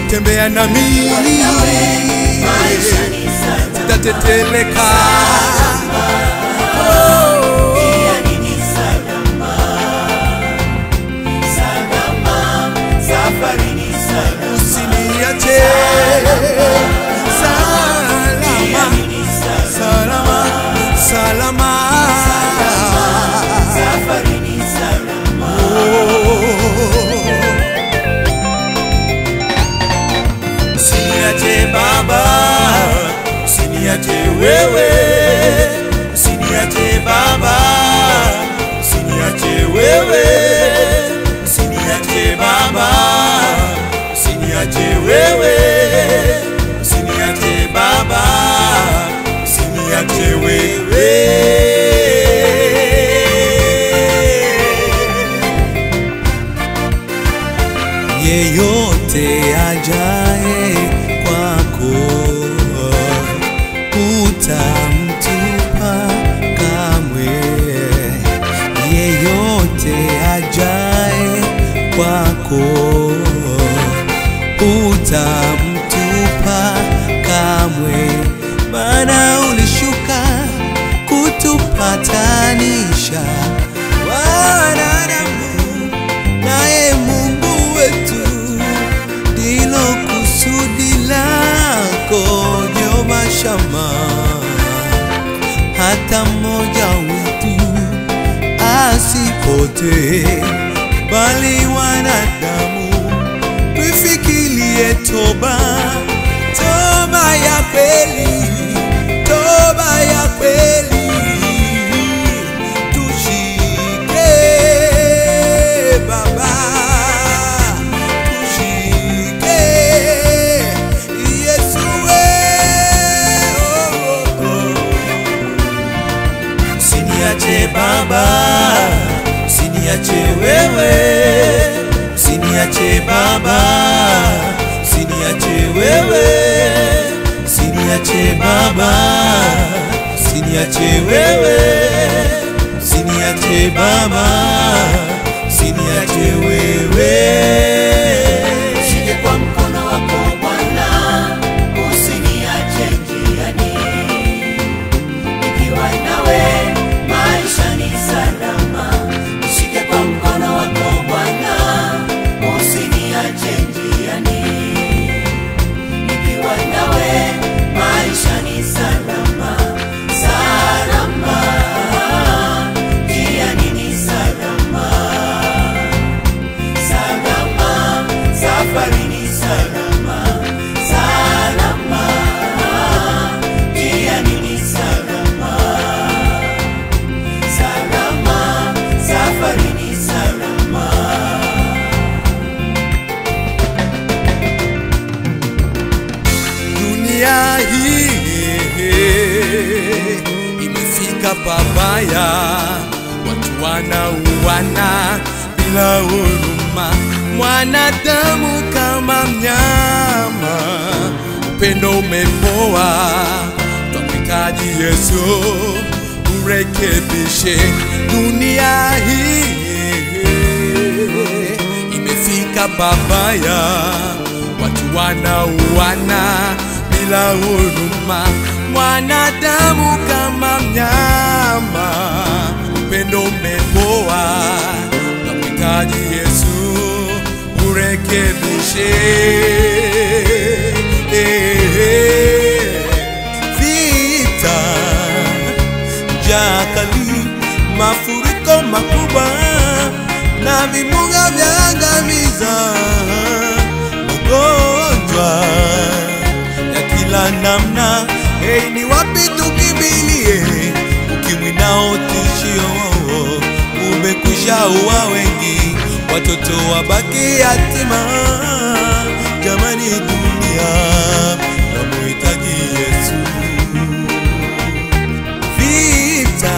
tembea na mimi maisha ni salama. sitateteleka Pia ni salama. Salama, safari ni salama. usiniache salama Ni salama. salama salama Safari ni salama. Usiniache Baba, usiniache wewe, usiniache Baba, usiniache wewe, usiniache Baba, usiniache wewe, usiniache Baba, usiniache wewe. yeyote ajaye kwako utamtupa kamwe yeyote ajaye kwako utamtupa kamwe maana ulishuka kutupatanisha wanadamu naye Mungu wetu ndilo kusudi lako Jehova Shama, hata mmoja wetu asipotee, bali wanadamu tuifikirie toba, toba ya kweli, toba ya kweli tushike Baba, tushike Yesu we, oh, oh, oh. Usiniache Baba, usiniache wewe, usiniache Baba, usiniache wewe, usiniache Baba, usiniache wewe, usiniache Baba, usiniache wewe. Shike kwa mkono wako Bwana, usiniache njiani. Nikiwa nawe maisha ni salama. Shike kwa mkono wako Bwana, usiniache njiani. Nikiwa nawe maisha ni salama. Salama, njiani ni salama. Salama, safari ni salama. Salama, njiani ni salama. Salama, safari ni salama. dunia hii imefika pabaya, watu wanauana bila huruma, mwanadamu kama mnyama, upendo umepoa, twamhitaji Yesu urekebishe dunia hii imefika pabaya, watu wanauana bila huruma, mwanadamu kama mnyama, upendo umepoa, tunamhitaji Yesu urekebishe. Vita njaa kali, mafuriko makubwa na vimbunga vya angamiza, magonjwa ya kila namna. Hei, ni wapi tukimbilie? Ukimwi nao tishio umekwisha ua wengi, watoto wabaki yatima. Jamani, dunia namuhitaji Yesu vita,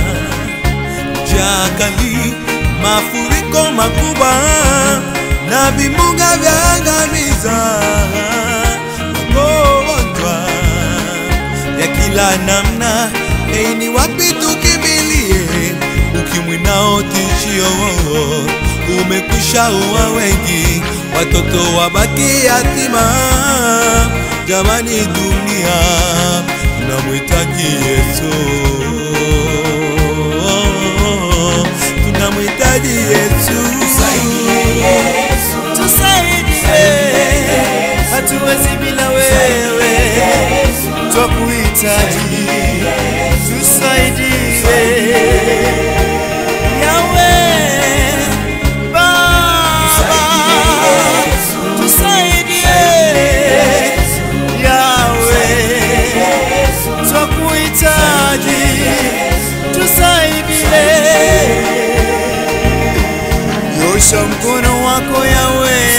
njaa kali, mafuriko makubwa na vimbunga vya angamiza, magonjwa ya kila namna. Hei, ni wapi tukimbilie? Ukimwi nao tishio ume umekwisha uwa wengi, watoto wabaki yatima. Jamani, dunia tunamhitaji Yesu, tunamhitaji Yesu. tusaidie, hatuwezi bila wewe, twakuhitaji, tusaidie Yawe Baba, tusaidie Yawe, twakuhitaji, tusaidie nyosha mkono wako yawe